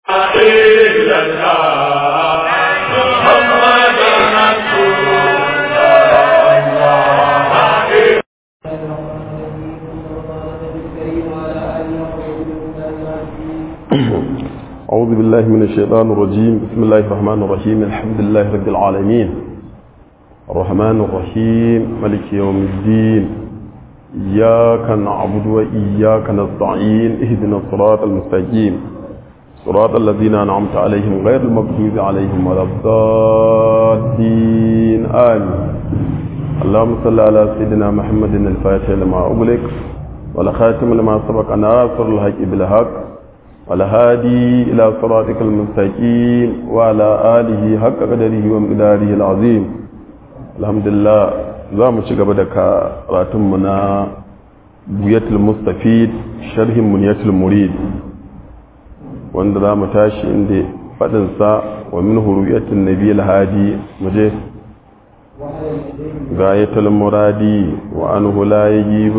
إلا الله محمد رسول الله أعوذ بالله من الشيطان الرجيم بسم الله الرحمن الرحيم الحمد لله رب العالمين الرحمن الرحيم ملك يوم الدين إياك نعبد وإياك نستعين اهدنا الصراط المستقيم صراط الذين أنعمت عليهم غير المغضوب عليهم ولا الضالين آمين اللهم صل على سيدنا محمد الفاتح لما أغلق والخاتم لما سبق ناصر الحق بالحق والهادي إلى صراطك المستقيم وعلى آله حق قدره ومقداره العظيم الحمد لله za mu ci gaba da karatunmu na buyatul mustafid sharhin muniyatul murid wanda za mu tashi inda faɗinsa wa min huruyatun nabi hadi mu je gayatul muradi wa anhu la yajib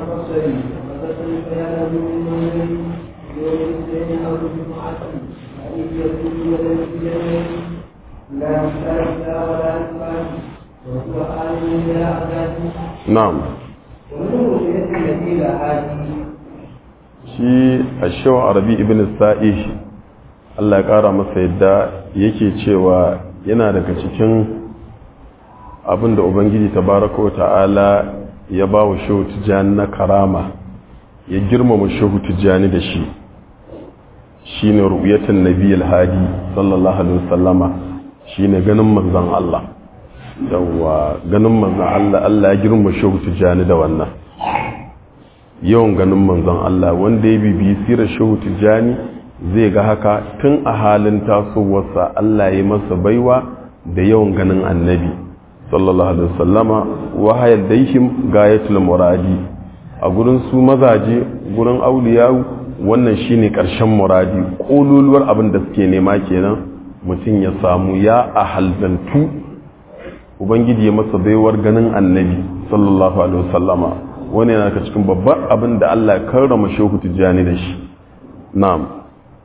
na'am shi a shawa arabi ibn sa'ish Allah ya ƙara masa yadda yake cewa yana daga cikin abin da ubangiji tabaraka wa ta'ala ya ba wa shehu tijjani na karama ya girmama shehu tijjani da shi shi ne rubiyatan nabi alhadi sallallahu alaihi wasallama shi ne ganin manzan Allah yawwa ganin manzan Allah Allah ya girma shehu tijjani da wannan yawan ganin manzan Allah wanda ya bibiyi sirar shehu tijjani zai ga haka tun a halin tasowarsa Allah ya masa baiwa da yawan ganin annabi sallallahu alaihi wasallama wahayar daihim gayatul muradi a gurin su mazaje gurin auliyawu wannan shine karshen muradi kololuwar abin da suke nema kenan mutum ya samu ya ahalzantu ubangiji ya masa baiwar ganin annabi sallallahu alaihi wasallama wani yana ka cikin babban abin da Allah ya karrama shehu tijjani da shi na'am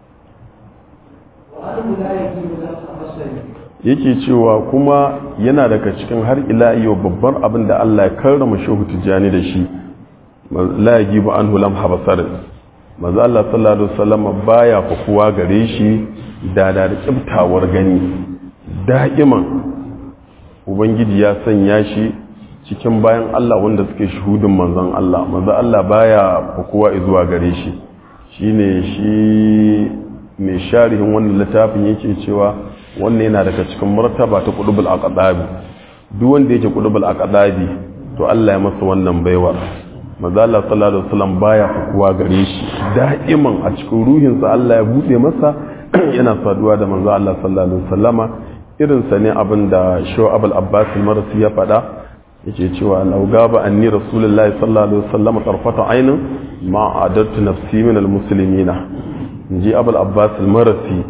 yake cewa kuma yana daga cikin har ila yau babban abin da Allah ya karrama shehu tijjani da shi la yajibu anhu lam habasar manzo Allah sallallahu alaihi wasallama baya fakuwa gare shi da da kibtawar gani da'iman ubangiji ya sanya shi cikin bayan Allah wanda suke shuhudin manzon Allah manzon Allah baya kowa zuwa gare shi shine shi mai sharihin wannan littafin yake cewa wannan yana daga cikin martaba ta qudubul aqdabi duk wanda yake qudubul aqdabi to Allah ya masa wannan baiwar manzon Allah sallallahu alaihi wasallam baya kowa gare shi da'iman a cikin ruhinsa Allah ya bude masa yana saduwa da manzon Allah sallallahu alaihi wasallama irinsa ne abin da shu'ab al-abbas al-marsi ya faɗa yake cewa law gaba anni rasulullahi sallallahu alaihi wasallam tarfata aynin ma adattu nafsi min al-muslimina inji abul abbas al-marsi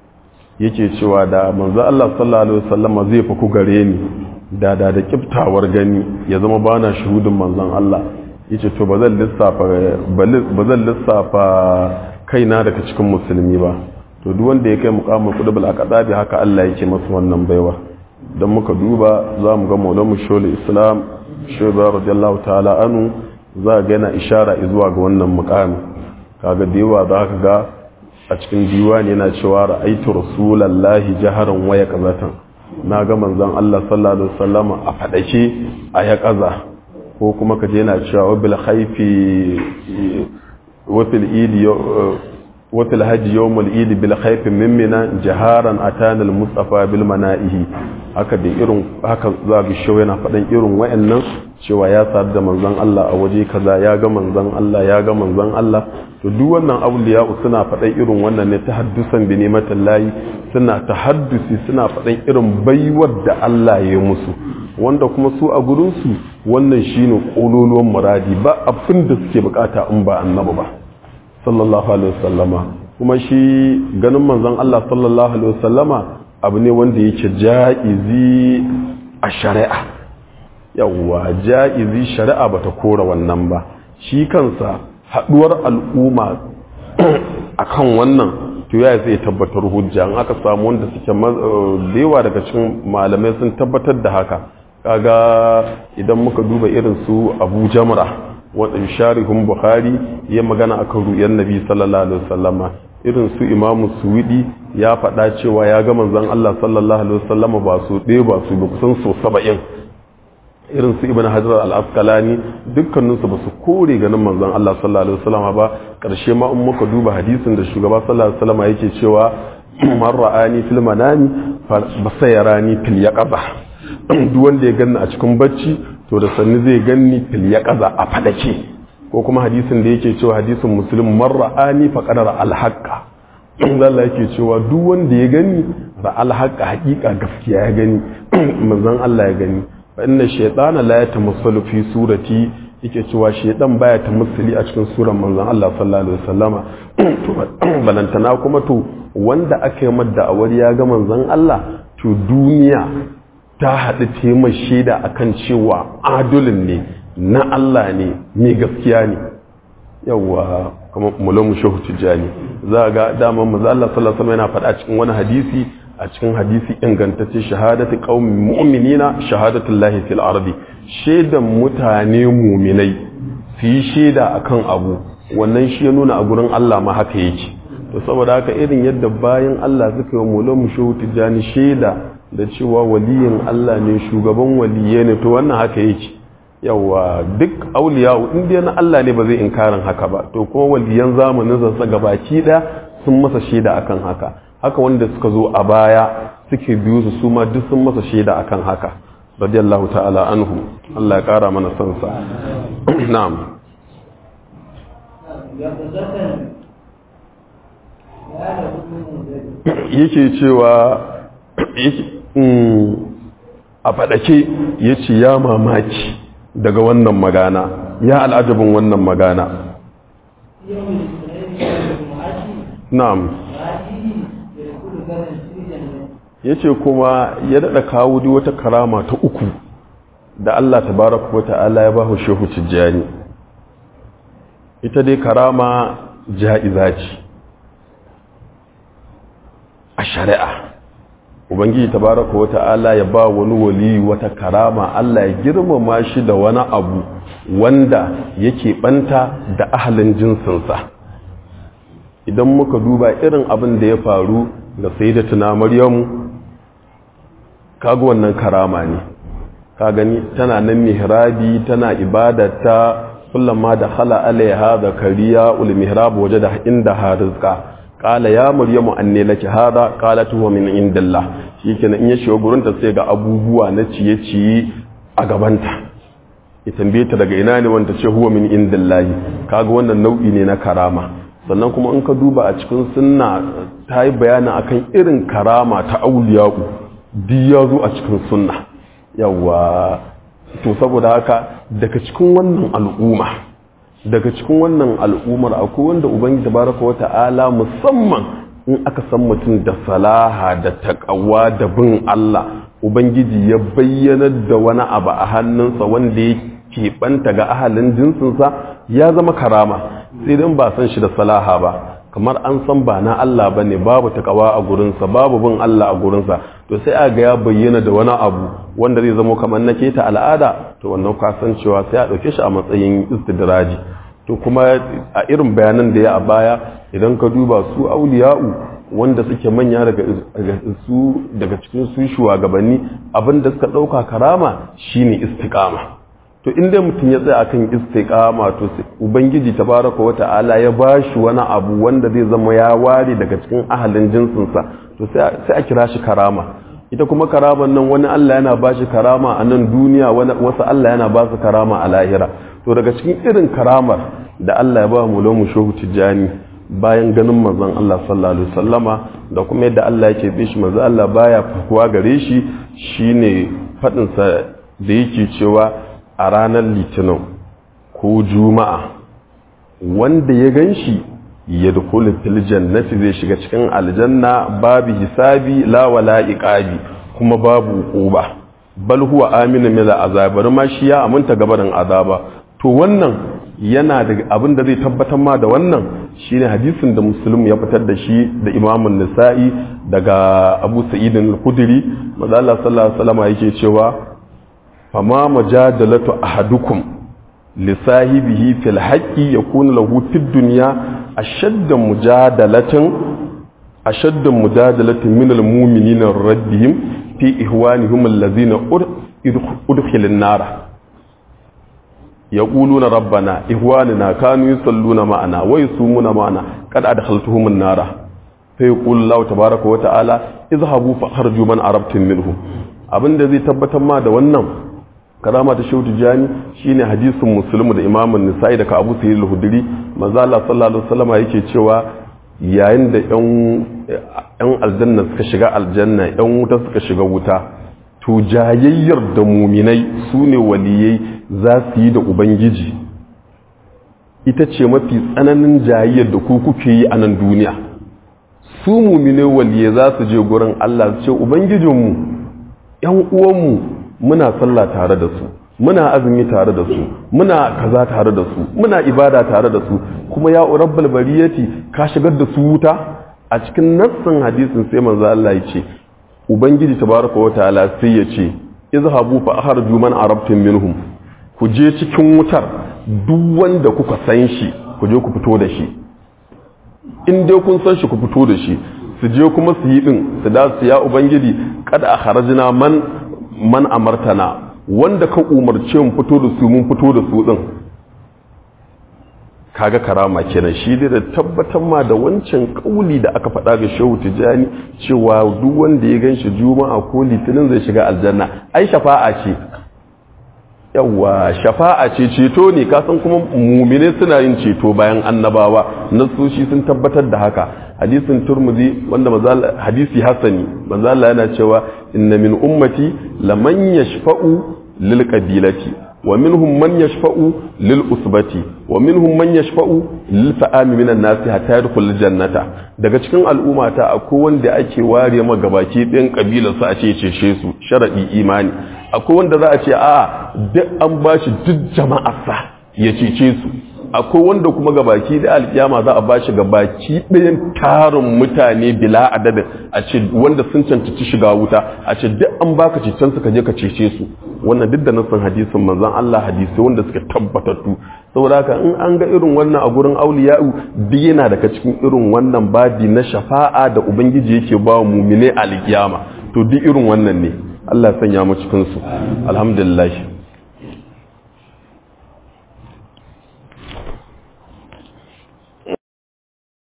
yake cewa da manzo Allah sallallahu alaihi wasallam zai fa ku gare ni da da da kiftawar gani ya zama bana shuhudin manzon Allah yace to bazan lissafa bazan lissafa kaina daga cikin musulmi ba to duk wanda ya kai mukamin kudubul aqdabi haka Allah yake masa wannan baiwa dan muka duba za mu ga maulamu shole islam shugaba radiyallahu ta'ala anu za ga yana ishara zuwa ga wannan mukamin kaga da yawa za ka ga a cikin diwani yana cewa ra'aitu rasulallahi jaharan waya kazatan na ga manzon Allah sallallahu alaihi wasallam a fadake a ya kaza ko kuma ka je yana cewa bil khaifi wa fil idi وفي الهج يوم الإيد بالخيف ممنا جهارا أتانا المصطفى بالمنائه haka da irin haka za ga shi yana faɗin irin wayannan cewa ya sadu da manzon Allah a waje kaza ya ga manzon Allah ya ga manzon Allah to duk wannan auliya suna faɗin irin wannan ne tahaddusan bi nimatin layi suna tahaddusi suna faɗin irin baiwar da Allah ya musu wanda kuma su a gurin su wannan shine kololuwan muradi ba abin da suke bukata in ba annabi ba sallallahu alaihi wasallama kuma shi ganin manzon Allah sallallahu alaihi wasallama abu ne wanda yake ja'izi a shari'a yawwa ja'izi shari'a bata kora wannan ba shi kansa haduwar al'umma akan wannan to ya zai tabbatar hujja an aka samu wanda suke yawa daga cikin malamai sun tabbatar da haka kaga idan muka duba irin su abu jamra wadda sharihun buhari ya magana akan ru'yan nabi sallallahu alaihi wasallama irin su imamu suwidi ya faɗa cewa ya ga manzon Allah sallallahu alaihi wasallama ba su ɗaya ba su ba kusan so saba'in irin su ibn hajar al-asqalani dukkaninsu ba su kore ganin manzon Allah sallallahu alaihi wasallama ba karshe ma in muka duba hadisin da shugaba sallallahu alaihi wasallama yake cewa man ra'ani fil manami fa basayarani fil yaqaza duk wanda ya ganni a cikin bacci to da sanni zai ganni fil yaqaza a fadake ko kuma hadisin da yake cewa hadisin muslim man ra'ani fa qadara al haqqa Allah yake cewa duk wanda ya gani ra al haqqa haqiqa gaskiya ya gani manzon Allah ya gani fa inna shaytana la yatamassalu fi surati yake cewa shaydan baya tamassuli a cikin suran manzon Allah sallallahu alaihi wasallama to balantana kuma to wanda aka yi madda awar ya ga manzon Allah to duniya ta haɗu taimar shaida akan cewa adulin ne na Allah ne mai gaskiya ne yawwa kuma mulamu shehu tijjani za ga daman maza Allah sallallahu alaihi yana faɗa cikin wani hadisi a cikin hadisi ingantacce shahadatu qaumin mu'minina shahadatu llahi fil ardi shaidan mutane mu'minai su yi shaida akan abu wannan shi ya nuna a gurin Allah ma haka yake to saboda haka irin yadda bayan Allah suka yi mulamu shehu tijjani shaida da cewa waliyin Allah ne shugaban waliyai ne to wannan haka yake yawa duk auliya in dai na Allah ne ba zai inkarin haka ba to kuma waliyan zamanin sa gabaki daya sun masa shaida akan haka haka wanda suka zo a baya suke biyu su su ma duk sun masa shaida akan haka radiyallahu ta'ala anhu Allah ya kara mana son sa na'am yake cewa a faɗake ya ce ya mamaki daga wannan magana ya al'ajabin wannan magana na'am ya ce kuma ya daɗa kawo di wata karama ta uku da Allah ta baraka wa ta'ala ya ba shehu tijjani ita dai karama ja'iza ce a shari'a ubangiji tabaraka wata'ala ya ba wani wali wata karama Allah ya girmama shi da wani abu wanda yake banta da ahalin jinsinsa idan muka duba irin abin da ya faru ga sayyidatuna maryamu kaga wannan karama ne ka gani tana nan mihrabi tana ibadata kullama da khala alaiha zakariya ul mihrab wajada inda harizqa qala ya maryamu anne laki hada qalat huwa min indillah shikenan in ya shiga gurin ta sai ga abubuwa na ciye-ciye a gabanta ya tambaye ta daga ina ne wanda ce huwa min indillahi kaga wannan nau'i ne na karama sannan kuma in ka duba a cikin sunna ta yi bayanin akan irin karama ta auliya'u duk ya zo a cikin sunna yawa to saboda haka daga cikin wannan al'umma daga cikin wannan al'ummar akwai wanda ubangiji tabaraka wa ta'ala musamman in aka san mutum da salaha da takawa da bin Allah ubangiji ya bayyanar da wani abu a hannunsa wanda ya keɓanta ga ahalin jinsinsa ya zama karama sai dan ba san shi da salaha ba kamar an san ba na Allah ba ne babu takawa a gurinsa babu bin Allah a gurinsa to sai a ga ya bayyana da wani abu wanda zai zama kamar na keta al'ada to wannan kasancewa sai a ɗauke shi a matsayin istidraji to kuma a irin bayanan da ya a baya idan ka duba su auliya'u wanda suke manya daga su daga cikin su shugabanni abinda suka ɗauka karama shine istiqama to inda mutum ya tsaya akan istiqama to ubangiji tabaraka wa ta'ala ya bashi wani abu wanda zai zama ya ware daga cikin ahalin jinsinsa to sai a kira shi karama ita kuma karaman nan wani Allah yana bashi karama a nan duniya wasu Allah yana ba su karama a lahira to daga cikin irin karamar da Allah ya ba mu lamu shehu tijjani bayan ganin manzon Allah sallallahu alaihi wasallama da kuma yadda Allah yake bi shi manzon Allah baya fakuwa gare shi shine fadin sa da yake cewa a ranar litinin ko juma'a wanda ya ganshi ya dukulu fil jannati zai shiga cikin aljanna babu hisabi la wala iqabi kuma babu uquba bal huwa aminu min azab ma shi ya aminta gabarin azaba to wannan yana da abin da zai tabbatar ma da wannan shine hadisin da muslim ya fitar da shi da imamun nisa'i daga abu sa'idin al-khudri manzo Allah sallallahu alaihi wasallam yake cewa fama majadalatu ahadukum li sahibihi fil haqqi yakunu lahu fid dunya ashadda mujadalatin ashadda mujadalatin min al-mu'minina rabbihim fi ihwanihim allazina udkhilin nar يقولون ربنا إخواننا كانوا يصلون معنا ويصومون معنا قد أدخلتهم النار فيقول الله تبارك وتعالى اذهبوا فخرجوا من عرفتم منهم abin da zai tabbatar ma da wannan karama ta shehu tijani shine hadisin muslim da imamun nisa'i daga abu sayyid al-hudri manzo Allah sallallahu alaihi wasallam yake cewa yayin da yan yan aljanna suka shiga aljanna yan wuta suka shiga wuta to jayayyar da muminai su ne waliyai za su yi da ubangiji ita ce mafi tsananin jayayyar da ku kuke yi a nan duniya su muminai waliyai za su je gurin Allah su ce ubangijinmu ‘yan uwanmu muna sallah tare da su muna azumi tare da su muna kaza tare da su muna ibada tare da su kuma ya rabbal bariyati ka shigar da su wuta a cikin nassin hadisin sai manzo Allah ya ce ubangiji tabaraka wa ta'ala sai ya ce izhabu fa akhriju man arabtum minhum ku je cikin wutar duk wanda kuka san shi ku je ku fito da shi in dai kun san shi ku fito da shi su je kuma su yi din su da su ya ubangiji kada akhrajna man man amartana wanda ka umarce mu fito da su mun fito da su din kaga karama kenan shi dai da tabbatar ma da wancan kauli da aka faɗa ga shehu tijani cewa duk wanda ya ganshi juma'a ko litinin zai shiga aljanna ai shafa'a ce yawa shafa'a ce ceto ne kasan kuma mumine suna yin ceto bayan annabawa nasoshi sun tabbatar da haka hadisin turmuzi wanda hadisi hasani manzo Allah yana cewa inna min ummati laman yashfa'u lil qabilati wa minhum man yashfa'u lil usbati wa minhum man yashfa'u lil fa'ami minan nasi hatta yadkhul jannata daga cikin al'ummata akwai wanda ake ware ma gabaki ɗin kabilar su a ce cece su sharadi imani akwai wanda za a ce a duk an bashi duk jama'arsa ya cece su akwai wanda kuma gabaki da alkiyama za a bashi gabaki ɗayan tarin mutane bila adadin a ce wanda sun cancanci shiga wuta a ce duk an baka cecen su ka je ka cece su wannan duk da nasan hadisin manzon Allah hadisi wanda suka tabbatattu saboda haka in an ga irin wannan a gurin auliya'u duk yana daga cikin irin wannan babi na shafa'a da ubangiji yake ba wa mumine alkiyama to duk irin wannan ne Allah ya sanya mu cikin su alhamdulillah